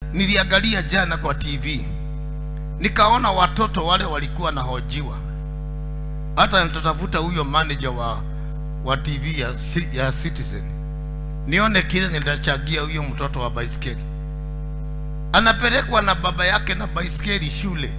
niliangalia jana kwa TV nikaona watoto wale walikuwa nahojiwa, hata nitatafuta huyo manager wa, wa TV ya, Ci- ya Citizen nione kile nitachagia huyo mtoto wa baiskeli anapelekwa na baba yake na baiskeli shule.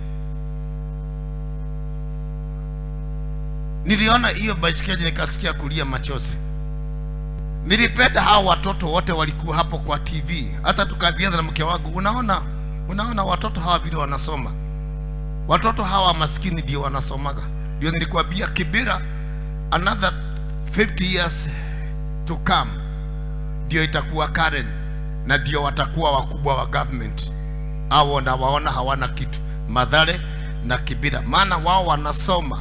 Niliona hiyo baiskeli nikasikia kulia machozi. Nilipenda hao watoto wote walikuwa hapo kwa TV, hata tukaambiana na mke wangu, unaona, unaona watoto hawa vile wanasoma, watoto hawa maskini ndio wanasomaga. Ndio nilikwambia Kibira, another 50 years to come ndio itakuwa Karen na ndio watakuwa wakubwa wa government au na waona hawana kitu, Madhare na Kibira, maana wao wanasoma.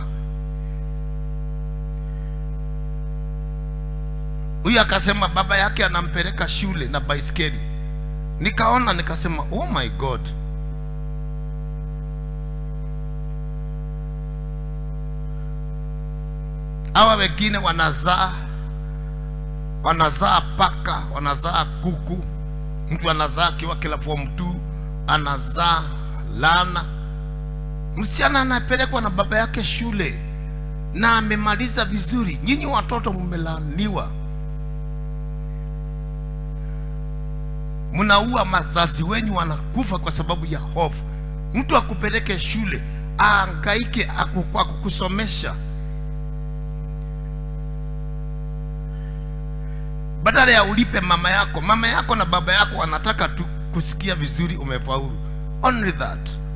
Huyu akasema baba yake anampeleka shule na baiskeli. Nikaona nikasema, oh my God, hawa wengine wanazaa wanazaa paka, wanazaa kuku, mtu anazaa akiwa kila form 2 anazaa lana. Msichana anapelekwa na baba yake shule na amemaliza vizuri. Nyinyi watoto mmelaaniwa, mnaua mazazi wenyu, wanakufa kwa sababu ya hofu. Mtu akupeleke shule aangaike aku- kwa kukusomesha badala ya ulipe mama yako. Mama yako na baba yako wanataka tu kusikia vizuri umefaulu, only that.